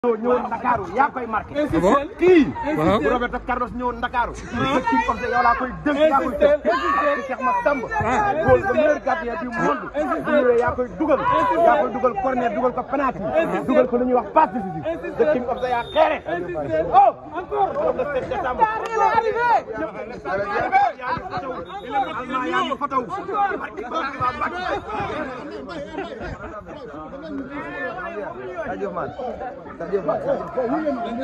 ñëwoon Ndakaaru yaa koy marqué. bon kii. waaw. bu Roberto Carlos ñëwoon Ndakaaru. dëkk yi comme ça yow laa koy dënk yaa koy tëj. di Cheikh Massamba. góol le meilleur gardien du monde. bu ñëwee yaa koy dugal. yaa koy dugal corner dugal ko penalty. dugal ko lu ñuy wax passe décisive. the king of the yaa xeere. oh encore. le 7 décembre. Allemand yaa ngi fotow. Sadio Mané. Sadio Mané.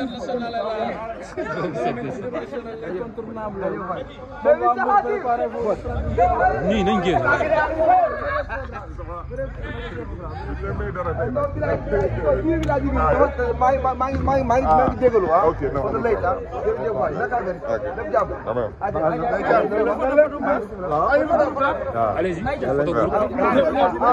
nii nañ génn maa ngi maa ngi maa ngi maa ngi maa ngi jégalu ah. ok non Foto lay tax jërëjëf waay naka affaire yi. Ok. lépp jàmm. Quand même. allez-y photo groupe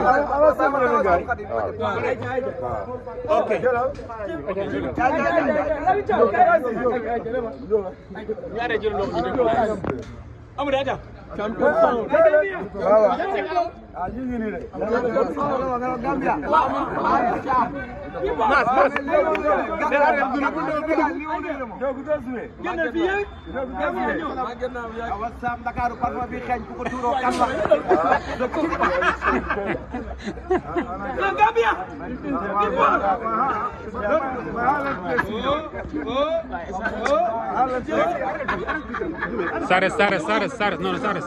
WhatsApp Ndakaaru parfum bi xeeñ ku ko tuuroo kan la. Sares Sares Sares Sares non Sares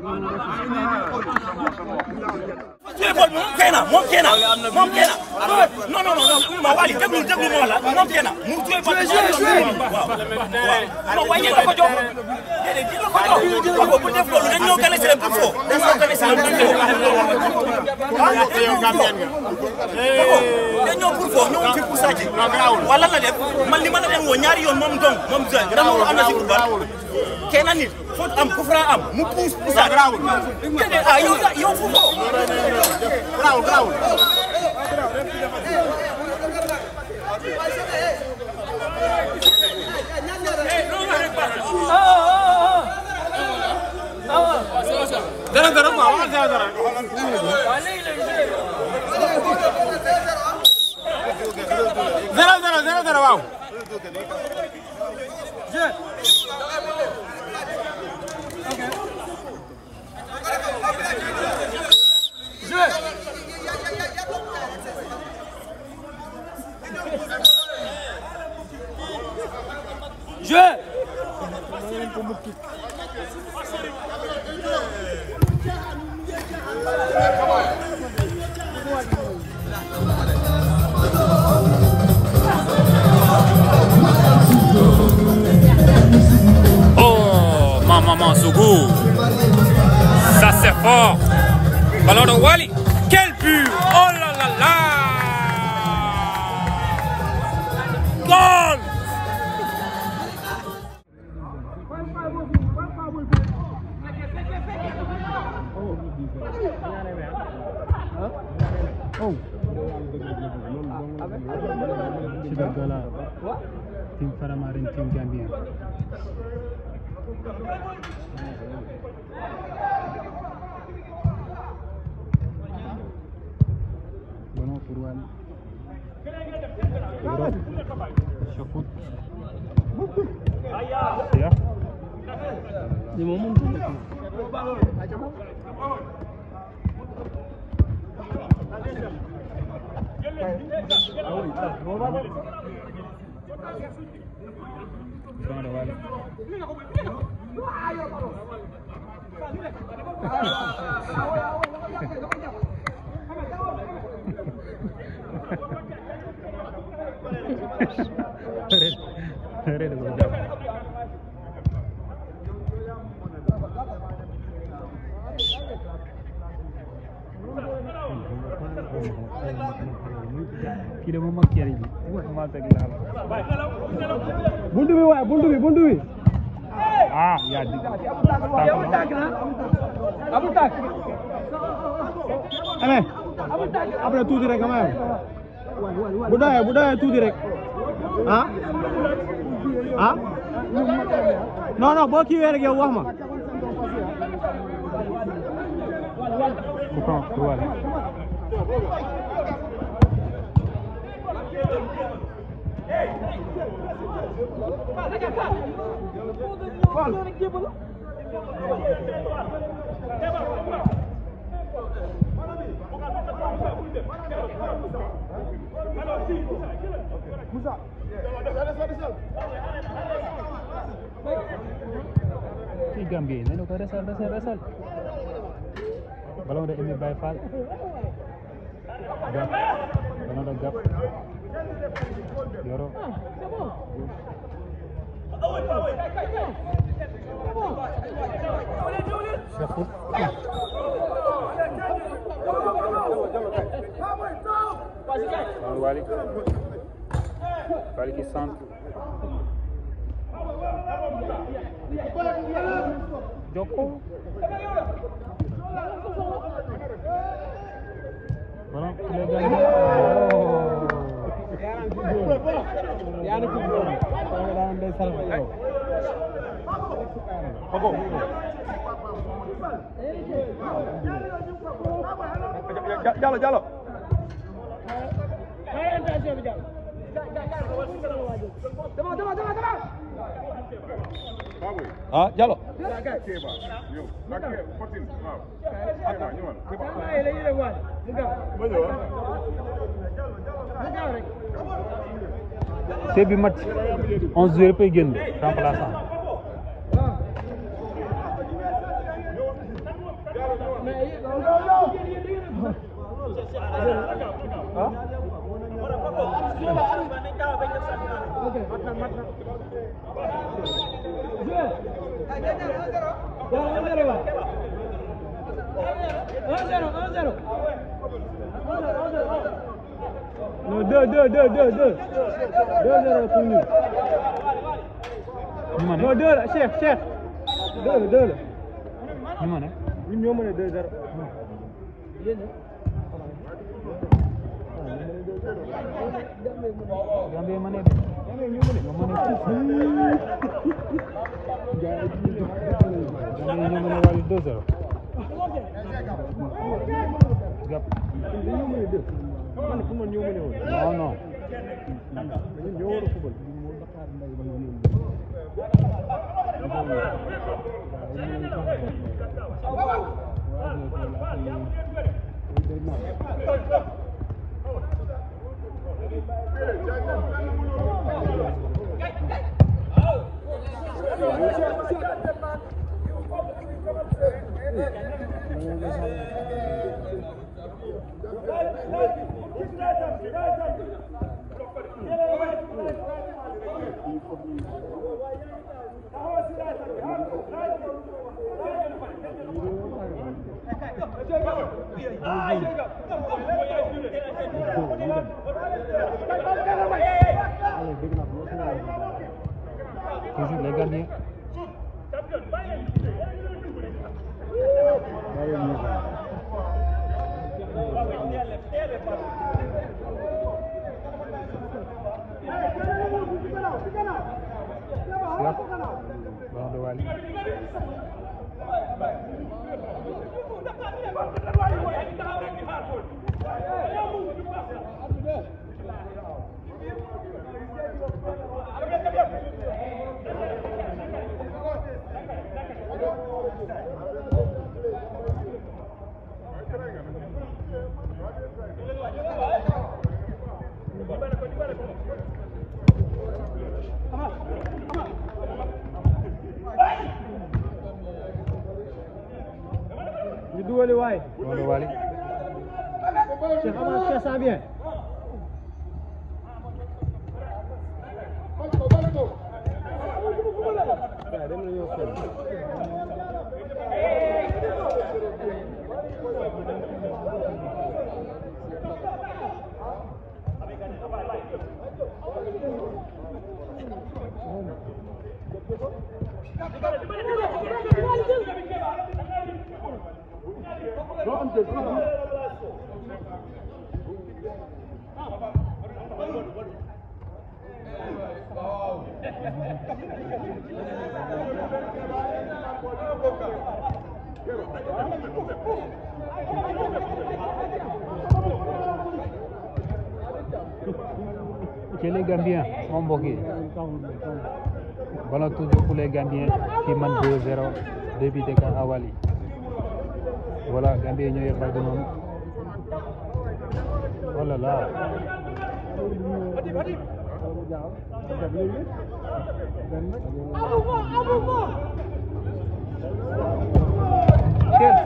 téléphone bi moom kee na moom kee na moom kee na non non non ma wali déglu déglu ma la moom kee na mu joué ba waaw waaw wàññi la ko jox déedéet di la ko jox wax ko bu def loolu dañ ñoo gane si leen pour foo dañ ñoo gane si leen pour foo dañ ñoo pour foo ñoo fi pour sàcc wala la def man li ma la leen woo ñaari yoon moom dong moom dong dama am na si pour kenn nit foot am ku fra am mu puus puusaat déedéet ah yow yow fu foo grawul grawul dara dara quoi waxal dara dara zero zero zero zero waaw Oh, maman, maman, Sougou. Ça, c'est fort. Ballon de Wally. Quel but Oh là là là Goal Sibagala, tim Faramarin, tim Gambia. Bueno, Purwan. Bro, Shafut. Ya. Di momen Bang ada wali. Red, red udah. Kira mau makiar ini. Mata kita. Bundu bi waay bundu bi bundu bi. Ah, ya di. Abul tak. Allez. Après tuuti rek ama. Bu doyee bu doyee tuuti rek. Ah? Ah? Non non boo kiiwee rek yow wax ma. Pourquoi? Pourquoi? ci Gambie nañu ko resal resal resal ballon de Emi Baye Fall gap ballon de gap Yoro Cheikhou Ballon Wali Wali qui centre Joko Ballon il est gagné oh. yaa ngi ci góor yi daan day salma yow Jallo Jallo ah Jallo te bi match onze joueurs yëpp ay génn remplaçant non deux deux deux deux deux deux zéro pour ñu ñu ma ne non deux la Cheikh Cheikh deux la deux la ñu ma ne ñun ñoo mën a deux zéro Gambie ma ne de ñoo ma ne Gambie ñoo ma ne wàllu deux zéro gap ñoo mën a deux man fu man ñoo mën a woon non non ñun ñoo war a fubal toujours les gardiens Cheikh ballon de Wali ñu dugali waay ballon de Wali Cheikh avance Cheikh ça bien waaw dem nañoo xool chez les Gambiens sama mbokk yi ballon toujours pour les Gambiens qui mènent 2-0 depuis Dakar à Wally voilà Gambien ñoo yor bal bi noonu oh là là quel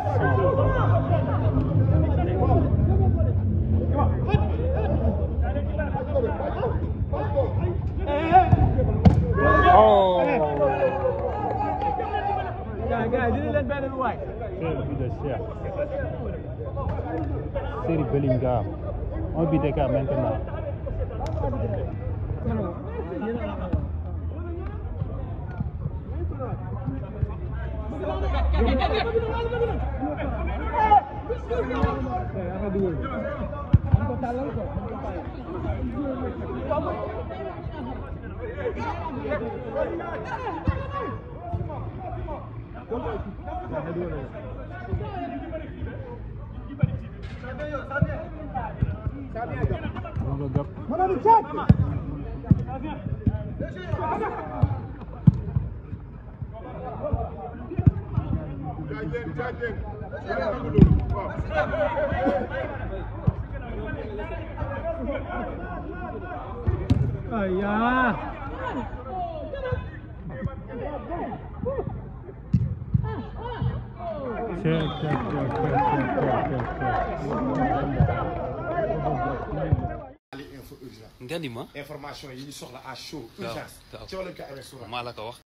Oh gars gars dina leen benn waay Quel but de chef. Seri Bellingham. Un but d'écart maintenant. Loolu gap. Ayah. Check, check, check, check, check, check, check. nga ni ma information yi ñu soxla à chaud waaw urgence waaw. ci wàllu ko amee souvent maa la ko wax